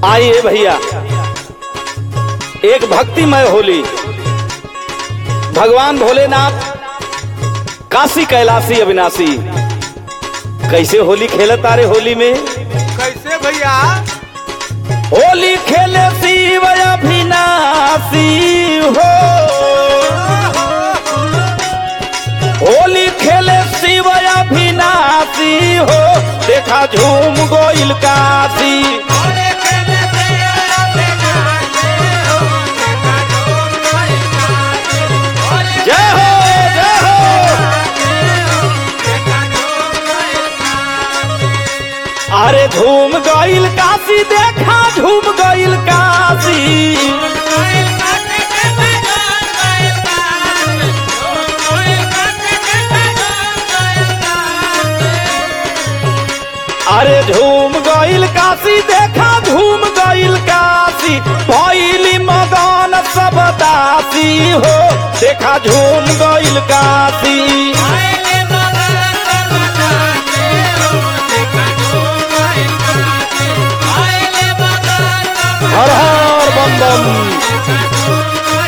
आइए भैया एक भक्तिमय होली भगवान भोलेनाथ काशी कैलाशी अविनाशी कैसे होली खेलत तारे होली में कैसे भैया होली खेले शिव अविनाशी हो होली खेले शिव अविनाशी हो देखा झूम गोइल काशी जय हो जय हो अरे झूम गइल काशी देखा झूम गइल काशी अरे झूम गइल काशी देखा झूम गइल काशी भइली मगन सब दासी हो देखा झूम गइल काशी हर हर बम बम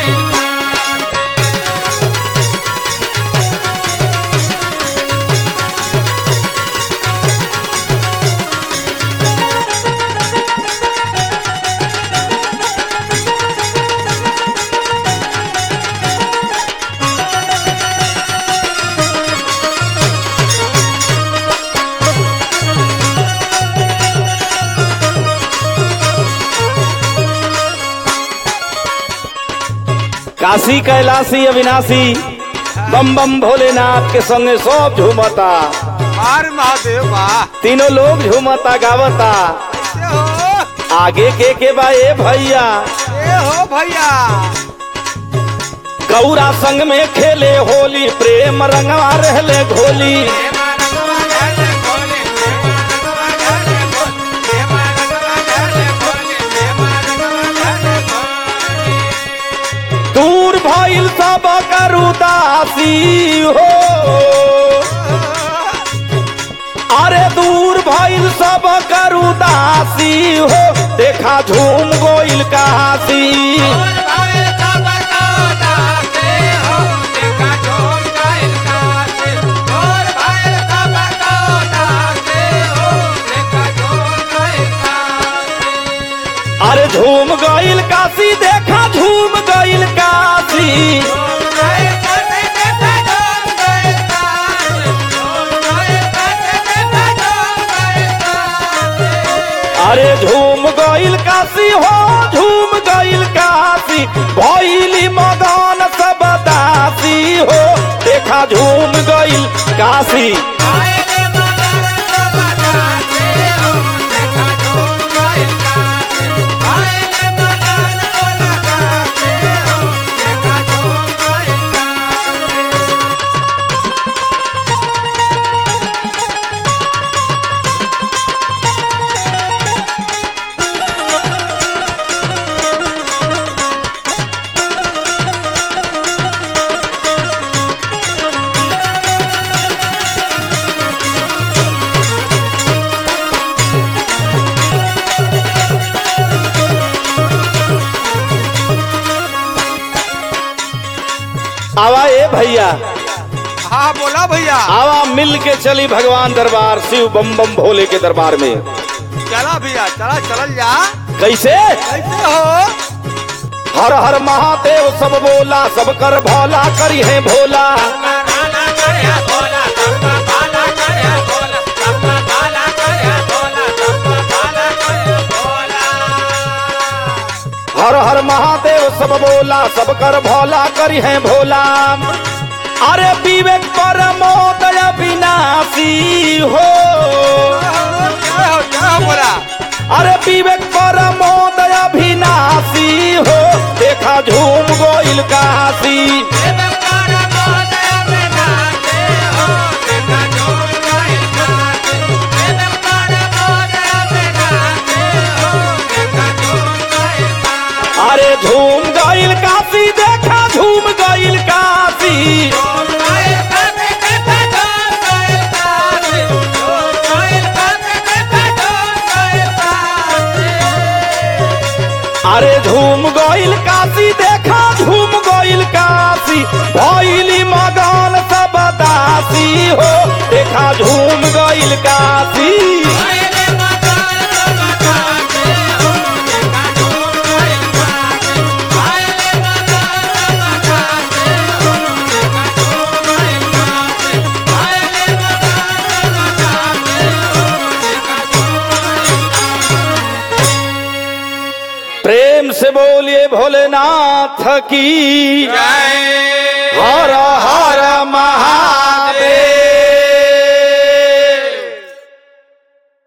काशी कैलाशी अविनाशी बम बम भोलेनाथ के संगे सब झूमता मार महादेव वाह तीनों लोग झूमता गावता कैसे हो आगे के के बा ए भैया ए हो भैया गौरा संग में खेले होली प्रेम रंगवा रहले घोली दूर भइल सब करुदासी हो अरे दूर भइल सब करुदासी हो देखा झूम गोइल काशी अरे झूम गइल काशी देखा झूम गइल काशी अरे झूम गइल काशी हो झूम गइल काशी भइली मगन सब दासी हो देखा झूम गइल काशी आवा ए भैया हाँ बोला भैया आवा मिल के चली भगवान दरबार शिव बम बम भोले के दरबार में चला भैया चला चलल जा कैसे कैसे हो हर हर महादेव सब बोला सब कर भोला करी है भोला हर हर महादेव सब बोला सब कर भोला करी है भोला अरे विवेक परमोदय विनाशी हो क्या हो क्या हो बोला अरे विवेक परमोदय विनाशी हो देखा झूम गोइल काशी अरे झूम गइल काशी देखा झूम गइल काशी अरे झूम गइल काशी देखा झूम गइल काशी भइली मगन सब दासी हो देखा झूम गइल काशी प्रेम से बोलिए भोलेनाथ की जय हर